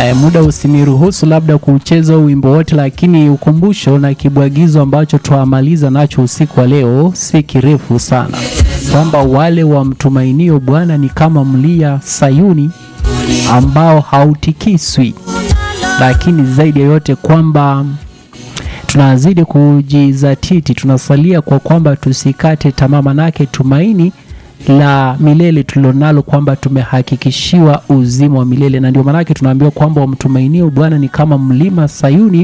eh, muda usiniruhusu labda kucheza wimbo wote, lakini ukumbusho na kibwagizo ambacho twamaliza nacho usiku wa leo si kirefu sana, kwamba wale wamtumainio Bwana ni kama mlia Sayuni ambao hautikiswi, lakini zaidi ya yote kwamba tunazidi kujizatiti, tunasalia kwa kwamba tusikate tamaa, manake tumaini la milele tulilonalo kwamba tumehakikishiwa uzima wa milele, na ndio maanake tunaambiwa kwamba wamtumainio Bwana ni kama mlima Sayuni,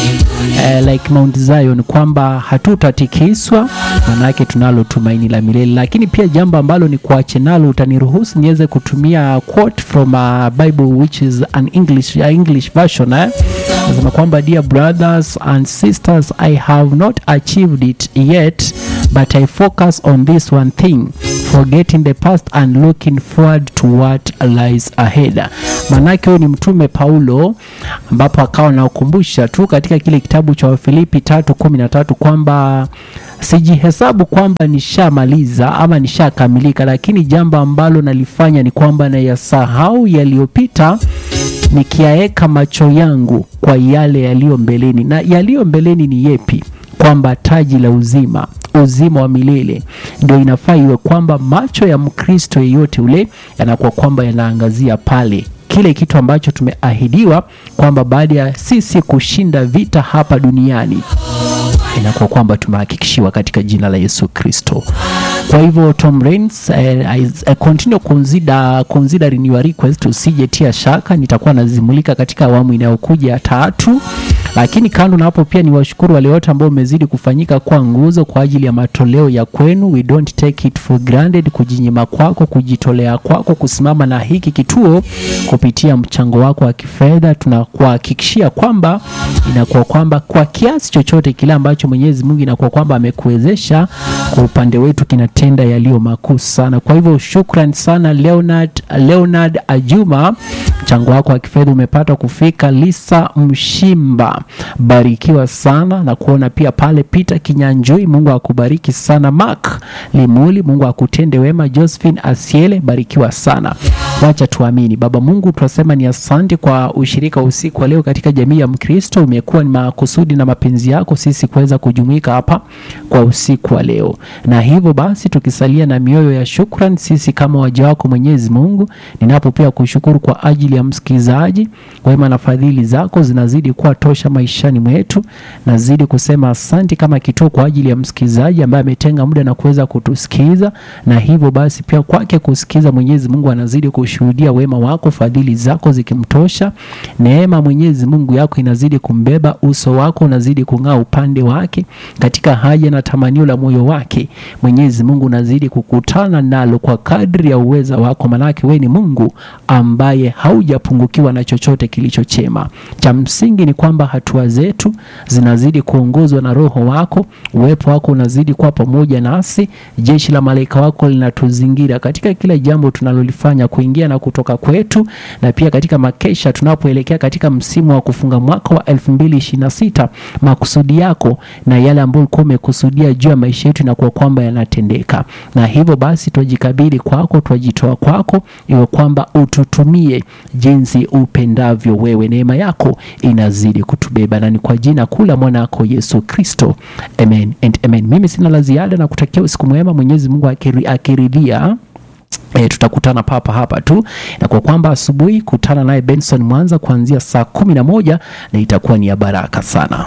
eh, like Mount Zion, kwamba hatutatikiswa, maanake tunalo tumaini la milele. Lakini pia jambo ambalo ni kuache nalo, utaniruhusu niweze kutumia quote from a Bible which is an English, a English version eh? Nasema kwamba dear brothers and sisters I have not achieved it yet but I focus on this one thing forgetting the past and looking forward to what lies ahead. Manake huyu ni mtume Paulo, ambapo akawa nakumbusha tu katika kile kitabu cha Wafilipi tatu kumi na tatu kwamba sijihesabu kwamba nishamaliza ama nishakamilika, lakini jambo ambalo nalifanya ni kwamba nayasahau yaliyopita nikiyaeka macho yangu kwa yale yaliyo mbeleni. Na yaliyo mbeleni ni yepi? Kwamba taji la uzima uzima wa milele ndio inafaa iwe kwamba macho ya Mkristo yeyote ule yanakuwa kwamba yanaangazia pale kile kitu ambacho tumeahidiwa kwamba baada ya sisi kushinda vita hapa duniani inakuwa kwamba tumehakikishiwa katika jina la Yesu Kristo. Kwa hivyo Tom Rains, eh, I, I continue consider, considering your request, usijetia shaka, nitakuwa nazimulika katika awamu inayokuja ya tatu. Lakini kando na hapo, pia ni washukuru wale wote ambao umezidi kufanyika kwa nguzo kwa ajili ya matoleo ya kwenu. We don't take it for granted, kujinyima kwako, kujitolea kwako, kusimama na hiki kituo kupitia mchango wako wa kifedha, tunakuhakikishia kwamba inakuwa kwamba kwa kiasi chochote kile ambacho Mwenyezi Mungu inakuwa kwamba amekuwezesha kwa upande wetu kinatenda yaliyo makuu sana. Kwa hivyo shukrani sana Leonard, Leonard Ajuma, mchango wako wa kifedha umepata kufika. Lisa Mshimba, barikiwa sana na kuona pia pale. Peter Kinyanjui, Mungu akubariki sana. Mark Limuli, Mungu akutende wema. Josephine Asiele, barikiwa sana. Wacha tuamini. Baba Mungu, tunasema ni asante kwa ushirika wa usiku wa leo katika jamii ya Mkristo. Umekuwa ni makusudi na mapenzi yako sisi kuweza kujumuika hapa kwa usiku wa leo, na hivyo basi tukisalia na mioyo ya shukrani sisi kama waja wako Mwenyezi Mungu, ninapo pia kushukuru kwa ajili ya msikilizaji. Wema na fadhili zako zinazidi kuwa tosha maishani mwetu, nazidi kusema asante kama kituo kwa ajili ya msikilizaji ambaye ametenga muda na kuweza kutusikiza, na hivyo basi pia kwake kusikiza, Mwenyezi Mungu anazidi kushuhudia wema wako, fadhili zako zikimtosha, neema Mwenyezi Mungu yako inazidi kumbeba, uso wako unazidi kung'aa upande wake katika haja na tamanio la moyo wake. Mwenyezi Mungu unazidi kukutana nalo kwa kadri ya uweza wako, manake wewe ni Mungu ambaye haujapungukiwa na chochote kilicho chema. Cha msingi ni kwamba hatua zetu zinazidi kuongozwa na Roho wako, uwepo wako unazidi kuwa pamoja nasi, jeshi la malaika wako linatuzingira katika kila jambo tunalolifanya, kuingia na kutoka kwetu, na pia katika makesha tunapoelekea katika msimu wa kufunga mwaka wa 2026 makusudi yako na yale ambayo ulikuwa umekusudia juu ya maisha yetu inakuwa kwamba yanatendeka, na hivyo basi twajikabidhi kwako, twajitoa kwako, iwe kwamba ututumie jinsi upendavyo wewe. Neema yako inazidi kutubeba, na ni kwa jina kuu la mwanako Yesu Kristo, amen and amen. Mimi sina la ziada na kutakia usiku mwema, Mwenyezi Mungu akiri, akiridhia E, tutakutana papa hapa tu na kwa kwamba asubuhi kutana naye Benson Mwanza kuanzia saa kumi na moja na itakuwa ni ya baraka sana.